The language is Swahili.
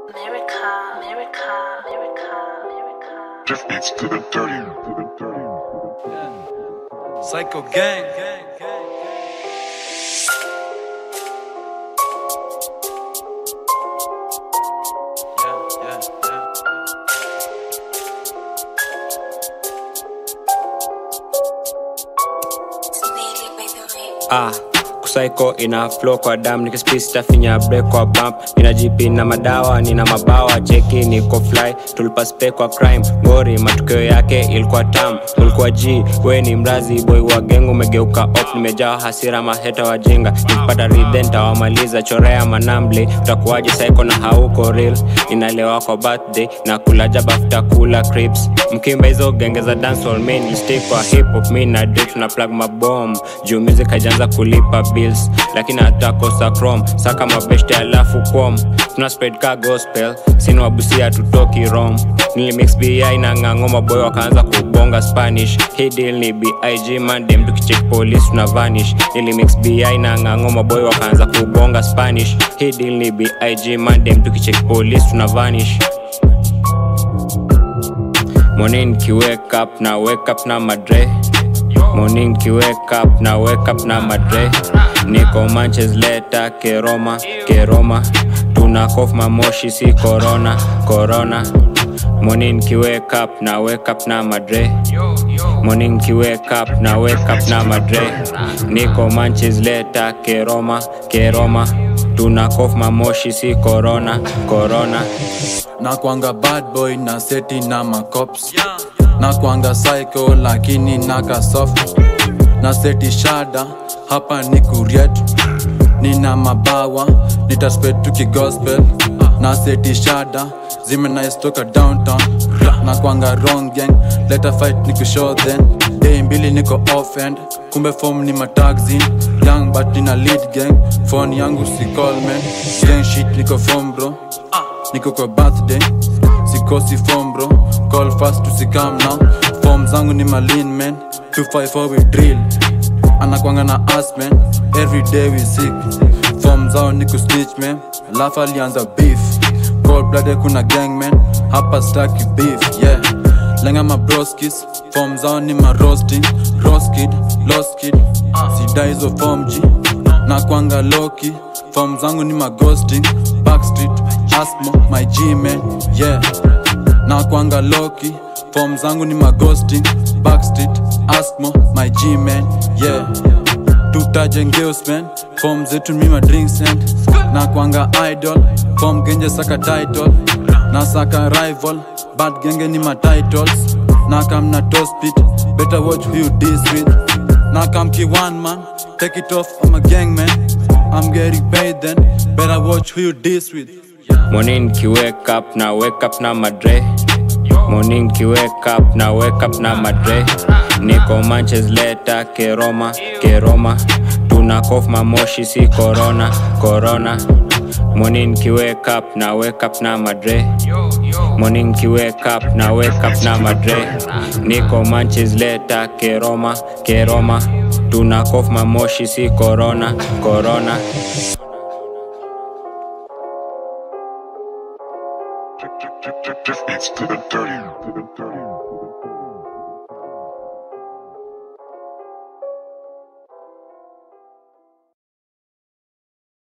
America, America, America, America. Just beats to the dirty. Psycho gang. Yeah, yeah, yeah. ah kusaiko ina flow kwa dam nikispista finya break kwa bump nina jipi na madawa nina mabawa cheki niko fly tulipaspe kwa crime ngori matukio yake ilikuwa tam ulikuwa g we ni mrazi boy wa gengo umegeuka op nimejaa hasira maheta wajinga nikipata ridhen tawamaliza chorea manambli utakuwaje saiko na hauko real inalewa kwa birthday na kulaja bafuta kula crips mkimba hizo genge za dancehall main stay kwa hip hop mi na date tuna plug mabom juu music haijaanza kulipa bills lakini hatakosa chrome saka mabeshte alafu kwom tuna spread ka gospel sini wabusia tutoki rom nilimix bi na ng'ang'oma boy wakaanza kubonga spanish hii deal ni big mandem tukicheck police tuna vanish nilimix bi na ng'ang'oma boy wakaanza kubonga spanish hii deal ni big mandem tukicheck police tuna vanish morning ki wake up na wake up na madre morning ki wake up na wake up na madre niko manches leta keroma keroma tuna kof mamoshi si corona corona morning ki wake up na wake up na madre morning ki wake up na wake up na madre niko manches leta keroma keroma tuna kof mamoshi si corona corona na kwanga bad boy na seti na macops na kwanga psycho lakini naka soft na seti shada hapa ni kurietu nina mabawa nitaspet kigospel na seti shada zimenaistoka downtown na kwanga wrong gang leta fight ni kushow then day mbili niko offend kumbe form ni mataxin young but nina lead gang phone yangu si call man gang shit niko form bro niko kwa birthday sikosi form bro call fast tusikam now form zangu ni malin man 254 we drill anakwanga na us man every day we sick form zao ni kusnitch man alafu alianza beef cold blooded kuna gang man hapa staki beef yeah lenga mabroskis form zao ni marosting roskid loskid sida hizo form g na kwanga loki form zangu ni maghosting backstreet asmo my g man yeah na kwanga loki form zangu ni maghosting backstreet asmo my g man yeah tutaje ngeus man form zetu mi madrinks and na kwanga idol form genje saka title na saka rival bad genge ni ma titles na kam na tospit better watch who you dis with na kam ki one man take it off I'm a gang man I'm getting paid then better watch who you dis with morning ki wake up na wake up na madre morning ki wake up na wake up na madre niko manches leta keroma keroma tuna kof mamoshi si corona corona morning ki wake up na wake up na madre morning ki wake up na wake up na madre niko manches leta keroma keroma tuna kof mamoshi si corona corona Just beats to the dirty.